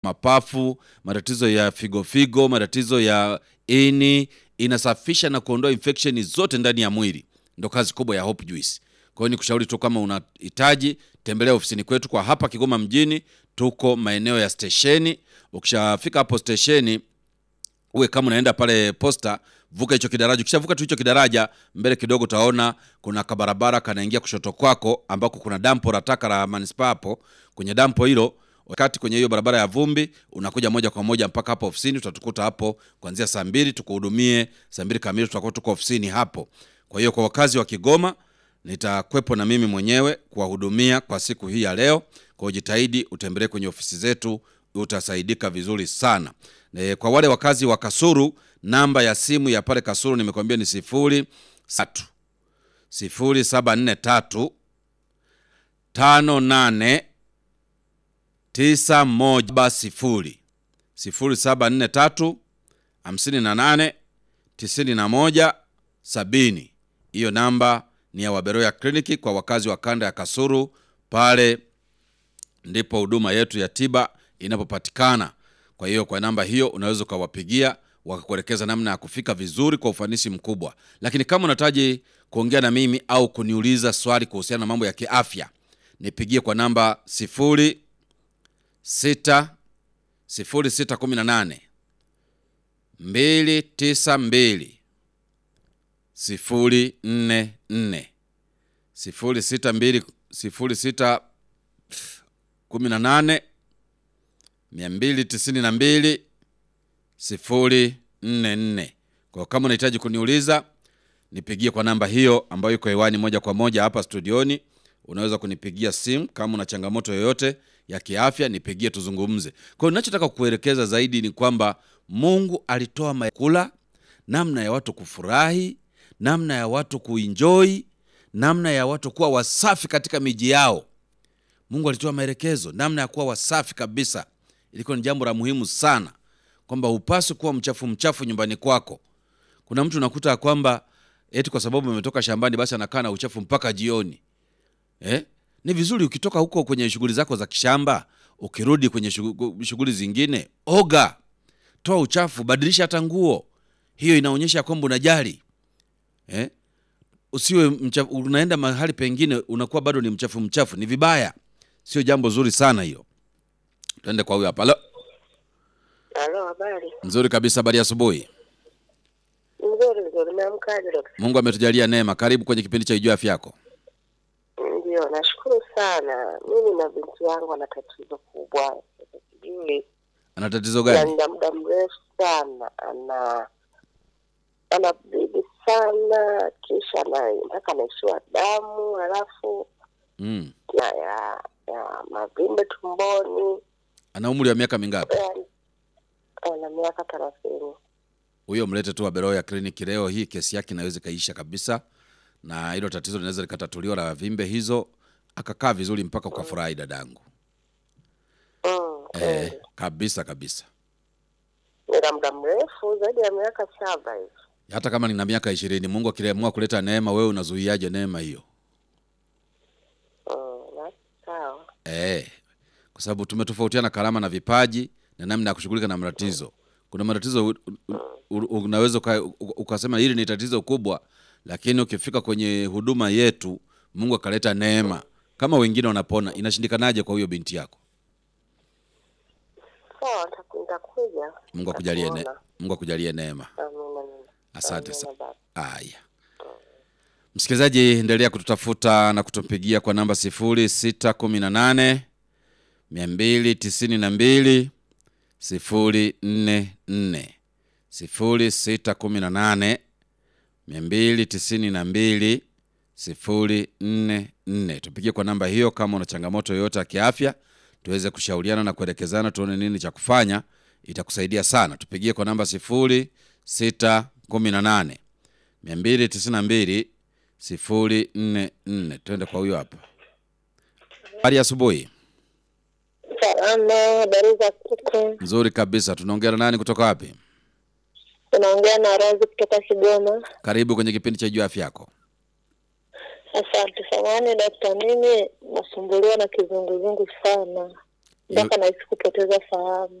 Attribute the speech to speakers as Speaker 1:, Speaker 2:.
Speaker 1: mapafu, matatizo ya figo figo, matatizo ya ini, inasafisha na kuondoa infection zote ndani ya mwili. Ndo kazi kubwa ya Hope Juice. Kwa hiyo nikushauri tu kama unahitaji tembelea ofisini kwetu kwa hapa Kigoma mjini, tuko maeneo ya stesheni. Ukishafika hapo stesheni, uwe kama unaenda pale posta, vuka hicho kidaraja. Ukishavuka tu hicho kidaraja, mbele kidogo utaona kuna kabarabara kanaingia kushoto kwako, ambako kuna dampo la taka la manispaa. Hapo kwenye dampo hilo, wakati kwenye hiyo barabara ya vumbi, unakuja moja kwa moja mpaka hapo ofisini. Utatukuta hapo kuanzia saa mbili tukuhudumie. Saa mbili kamili tutakuwa tuko ofisini hapo. Kwa hiyo kwa wakazi wa Kigoma nitakwepo na mimi mwenyewe kuwahudumia kwa siku hii ya leo. Kwa hiyo jitahidi utembelee kwenye ofisi zetu, utasaidika vizuri sana. E, kwa wale wakazi wa Kasuru, namba ya simu ya pale Kasuru nimekwambia ni sifuri tatu sifuri saba nne tatu tano nane tisa moja sifuri sifuri saba nne tatu hamsini na nane tisini na moja sabini. Hiyo namba ni ya Waberoya kliniki kwa wakazi wa kanda ya Kasuru. Pale ndipo huduma yetu ya tiba inapopatikana. Kwa hiyo kwa namba hiyo unaweza ukawapigia wakakuelekeza namna ya kufika vizuri kwa ufanisi mkubwa. Lakini kama unahitaji kuongea na mimi au kuniuliza swali kuhusiana na mambo ya kiafya, nipigie kwa namba sifuri sita sifuri sita kumi na nane mbili tisa mbili sifuri nne nne sifuri sita mbili sifuri sita kumi na nane mia mbili tisini na mbili sifuri nne nne. Kwa kama unahitaji kuniuliza nipigie kwa namba hiyo ambayo iko hewani moja kwa moja hapa studioni. Unaweza kunipigia simu kama una changamoto yoyote ya kiafya, nipigie tuzungumze. Kwa hiyo ninachotaka kukuelekeza zaidi ni kwamba Mungu alitoa makula, namna ya watu kufurahi, namna ya watu kuenjoy, namna ya watu kuwa wasafi katika miji yao. Mungu alitoa maelekezo namna ya kuwa wasafi kabisa. Ilikuwa ni jambo la muhimu sana, kwamba hupaswi kuwa mchafu mchafu nyumbani kwako. Kuna mtu unakuta ya kwamba eti kwa sababu ametoka shambani basi anakaa na uchafu mpaka jioni eh? Ni vizuri ukitoka huko kwenye shughuli zako za kishamba, ukirudi kwenye shughuli shughuli zingine, oga, toa uchafu, badilisha hata nguo. Hiyo inaonyesha kwamba unajali eh? Usiwe mchafu, unaenda mahali pengine unakuwa bado ni mchafu mchafu, ni vibaya, sio jambo zuri sana hiyo. Tuende kwa huyo hapa. Halo,
Speaker 2: Halo, habari
Speaker 1: nzuri kabisa. Habari ya asubuhi.
Speaker 2: nzuri nzuri. Umeamkaje dokta?
Speaker 1: Mungu ametujalia neema. Karibu kwenye kipindi cha Ijua Afya Yako.
Speaker 2: Ndio, nashukuru sana. Mimi na binti yangu ana tatizo kubwa, Sasa sijui
Speaker 1: Ana tatizo gani?
Speaker 2: na muda mrefu sana, ana ana bibi sana, kisha na mpaka anaishiwa damu, halafu
Speaker 1: Mm.
Speaker 2: na ya, ya mavimbe tumboni.
Speaker 1: Ana umri wa miaka mingapi?
Speaker 2: Yani, ana miaka thelathini.
Speaker 1: Huyo mlete tu Waberoya kliniki leo hii, kesi yake inaweza ikaisha kabisa, na hilo tatizo linaweza likatatuliwa la vimbe hizo, akakaa vizuri mpaka ukafurahi dadangu.
Speaker 2: Mm,
Speaker 1: Eh,
Speaker 2: kweli.
Speaker 1: kabisa kabisa.
Speaker 2: Ni la muda mrefu zaidi ya miaka saba hivi.
Speaker 1: Hata kama nina miaka ishirini, Mungu akiamua kuleta neema, wewe unazuiaje neema hiyo?
Speaker 2: Mm, basi sawa.
Speaker 1: Eh, kwa sababu tumetofautiana karama na vipaji na namna ya kushughulika na matatizo. Kuna matatizo u- u- u- unaweza uka- u- ukasema hili ni tatizo kubwa, lakini ukifika kwenye huduma yetu Mungu akaleta neema, kama wengine wanapona, inashindikanaje kwa huyo binti yako?
Speaker 2: Sawa, nita- nitakuja.
Speaker 1: Mungu akujalie ne,
Speaker 2: Nitakuona.
Speaker 1: Mungu akujalie neema.
Speaker 2: Amina, amina.
Speaker 1: Asante
Speaker 2: Amina,
Speaker 1: sana.
Speaker 2: baba.
Speaker 1: Aya, msikilizaji, endelea kututafuta na kutupigia kwa namba sifuri sita kumi na nane mia mbili tisini na mbili sifuri nne nne sifuri sita kumi na nane mia mbili tisini na mbili sifuri nne nne. Tupigie kwa namba hiyo kama una changamoto yoyote ya kiafya, tuweze kushauriana na kuelekezana, tuone nini cha kufanya. Itakusaidia sana. Tupigie kwa namba sifuri sita kumi na nane mia mbili tisini na mbili sifuri nne nne. Tuende kwa huyo hapa. Habari ya asubuhi.
Speaker 2: Salama, habari za siku.
Speaker 1: Nzuri kabisa. Tunaongea na nani kutoka wapi?
Speaker 2: Unaongea na Razi kutoka Kigoma.
Speaker 1: Karibu kwenye kipindi cha Jua Afya Yako.
Speaker 2: Asante samani dakta, mimi nasumbuliwa na kizunguzungu sana. mpaka nahisi kupoteza fahamu.